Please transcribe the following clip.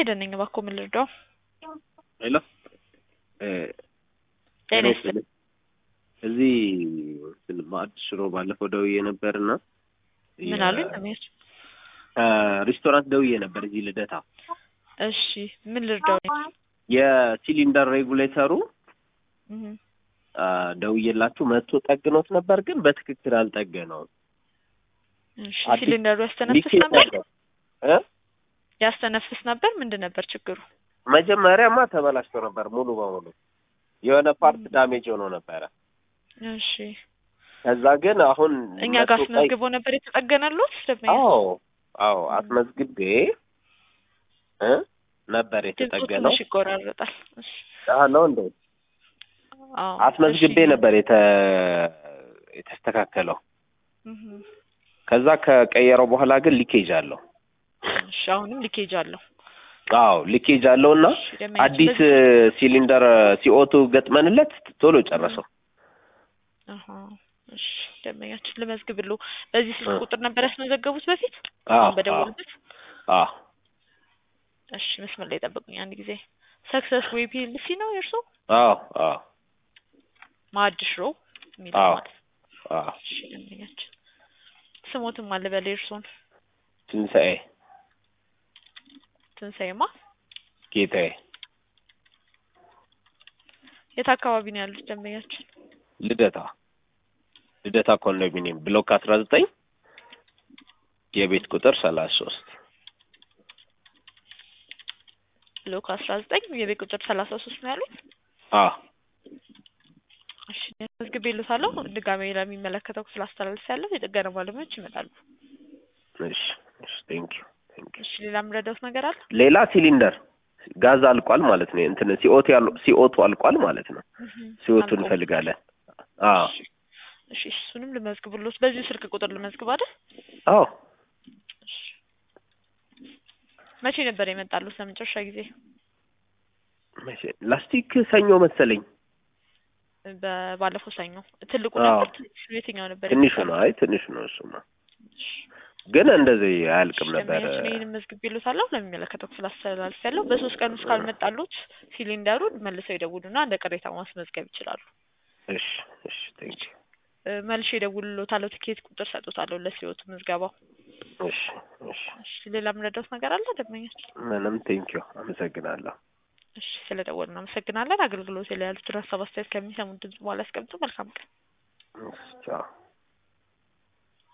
ሄደን ነኝ እባክዎ ምን ልርዳው? ሄሎ ጤና ይስጥልኝ። እዚህ እንትን ማዕድ ሽሮ ባለፈው ደውዬ ነበርና ምን አሉኝ? አሜር ሬስቶራንት ደውዬ ነበር እዚህ ልደታ። እሺ ምን ልርዳው? የሲሊንደር ሬጉሌተሩ እህ አ፣ ደውዬላችሁ መጥቶ ጠግኖት ነበር፣ ግን በትክክል አልጠገነውም። እሺ አዲስ ሲሊንደሩ ያስተነፍስ ሊኬጅ ነበር ነበር እ ያስተነፍስ ነበር ምንድን ነበር ችግሩ? መጀመሪያማ ተበላሽቶ ነበር ሙሉ በሙሉ የሆነ ፓርት ዳሜጅ ሆኖ ነበረ። እሺ ከዛ ግን አሁን እኛ ጋር መጥቶ ቀይ- አስመዝግቦ ነበር የተጠገነሉት ደንበኛ አዎ አዎ አስመዝግቤ እ ነበር ድምፁ የተጠገነው ትንሽ ይቆራረጣል። እሺ አዎ ነው እንዴ አዎ አስመዝግቤ እሺ። ነበር የተ የተስተካከለው እህ ከዛ ከቀየረው በኋላ ግን ሊኬጅ አለው እሺ አሁንም ሊኬጅ አለው። አዎ ሊኬጅ አለው እና እሺ ደንበኛችን አዲስ በዚህ- ሲሊንደር ሲኦቱ ገጥመንለት ቶሎ ጨረሰው አሃ እሺ ደንበኛችን ልመዝግብልዎ። በዚህ ስልክ እ። ቁጥር ነበር ያስመዘገቡት በፊት አዎ አሁን በደወሉበት? አዎ እሺ መስመር ላይ ጠብቁኝ አንድ ጊዜ። ሰክሰስ ዌይ ፒኤልሲ ነው የእርሶ? አዎ አዎ ማዕድ ሽሮ የሚለው አዎ ማለት ነው። አዎ እሺ ደንበኛችን ስሞትም አለ በለ የእርሶን ትንሣኤ ትንሣኤማ ጌታዬ የት አካባቢ ነው ያሉት ደንበኛችን? ልደታ ልደታ ኮንዶሚኒየም ብሎክ አስራ ዘጠኝ የቤት ቁጥር ሰላሳ ሶስት ብሎክ አስራ ዘጠኝ የቤት ቁጥር ሰላሳ ሶስት ነው ያሉት? አዎ እሺ መዝግቤልዎታለሁ። ድጋሜ ለሚመለከተው ክፍል አስተላልፌያለሁ። የጥገና ባለሙያዎች ይመጣሉ። እሺ እሺ ቴንክ ዩ ቴንክ ዩ እሺ ሌላ የምረዳዎት ነገር አለ? ሌላ ሲሊንደር ጋዝ አልቋል ማለት ነው እንትን ሲኦቱ ያሉ ሲኦቱ አልቋል ማለት ነው ሲኦቱ አልቆ- እንፈልጋለን አዎ እሺ እሺ እሱንም ልመዝግብልዎት። በዚሁ ስልክ ቁጥር ልመዝግብ አይደል? አዎ እሺ መቼ ነበር የመጣሉት ለመጨረሻ ጊዜ? መቼ ላስቲክ ሰኞ መሰለኝ በ- ባለፈው ሰኞ። ትልቁ አዎ። ነበር ትንሹ የትኛው ነበር? ትንሹ የመጣሉት? ነው አይ ትንሹ ነው እሱማ እሺ ግን እንደዚህ አያልቅም ነበር ደንበኛችን ይህንን መዝግቤልዎታለሁ። ለሚመለከተው ክፍል አስተላልፌያለሁ። በሶስት ቀን ውስጥ ካልመጣሉት ሲሊንደሩን መልሰው ይደውሉና እንደ ቅሬታ ማስመዝገብ ይችላሉ። እሺ እሺ ቴንክ ዩ እ፣ መልሼ እደውልልዎታለሁ። ትኬት ቁጥር ሰጥዎታለሁ ለሲወቱ ምዝገባው። እሺ እሺ እሺ ሌላ የምረዳዎት ነገር አለ ደንበኛችን? ምንም ቴንክ ዩ አመሰግናለሁ እሺ ስለደወሉ እናመሰግናለን። አገልግሎት ላይ ያሉትን ሀሳብ አስተያየት ከሚሰሙን ድምጽ በኋላ ያስቀምጡ። መልካም ቀን። ቻው